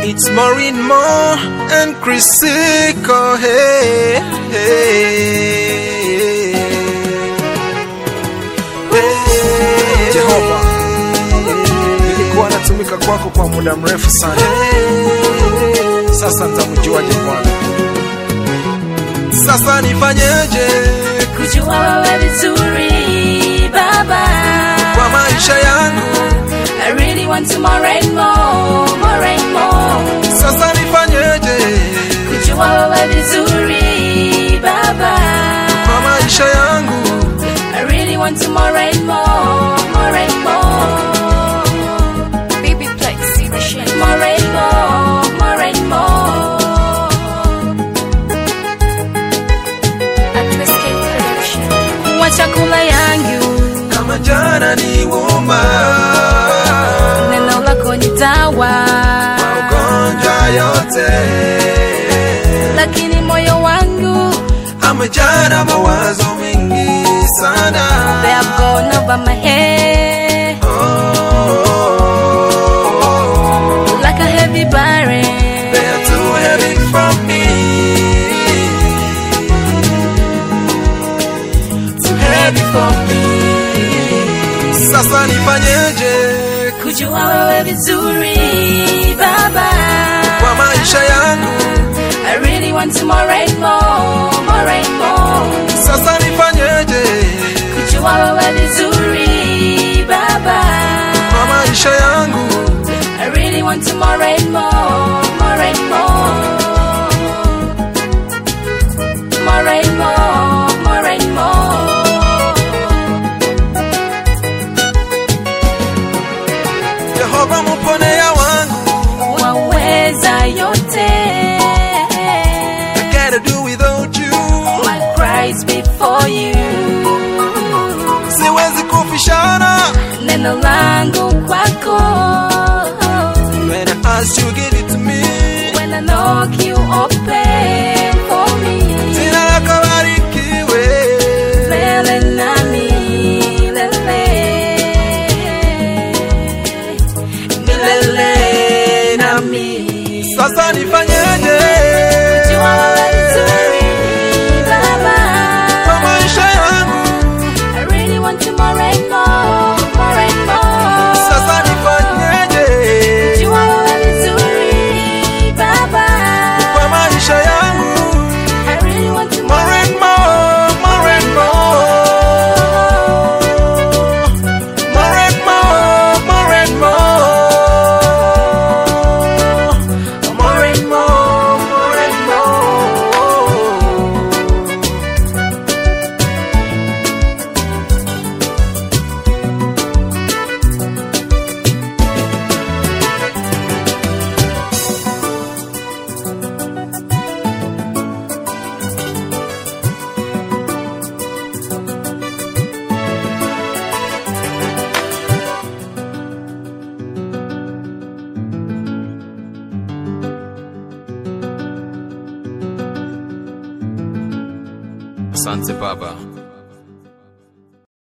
It's Maureen Moore and Chris Siko. Hey, hey, hey. Jehova, nilikuwa natumika kwako kwa muda mrefu sana, sasa nitamjuaje Bwana? Sasa nifanyeje kujua wewe vizuri baba kwa maisha yangu? I really want to more and more, more and more. Sasa nifanyeje Kujua wewe vizuri baba kwa maisha yangu? I really want to more and more, more and more. Baby Plex, the shit. More and more, more and more. Atwist Production. Kuwa chakula yangu, Kama jana ni wuma, neno lako ni dawa, magonjwa yote lakini moyo wangu amejaa na mawazo mengi sana. they have gone over my head Oh, like a heavy burden. they are too heavy for me. Too heavy for me. Sasa nifanyeje Kujua wewe vizuri baba kwa maisha yangu? I really want to more and more, more and more. Sasa nifanyeje Kujua wewe vizuri baba kwa maisha yangu? I really want to more and more, more and more. More and more, more and more. Yehova muponea wangu, Waweza yote. can't do without you. My cries before you. Siwezi kufishana Neno langu kwako. when I ask you give it to me. When I knock you open for me. Jina lako barikiwe. Lele nami, lele. Milele nami. Sasa nifanyeje Jua wewe vizuri, Baba. kwa maisha yangu? I really want you more and more, more and more. Sasa nifanyeje Jua wewe vizuri, Baba. kwa maisha yangu? I really want you More more and more, more and more. More and more, more and more. More and more, more and more. Asante Baba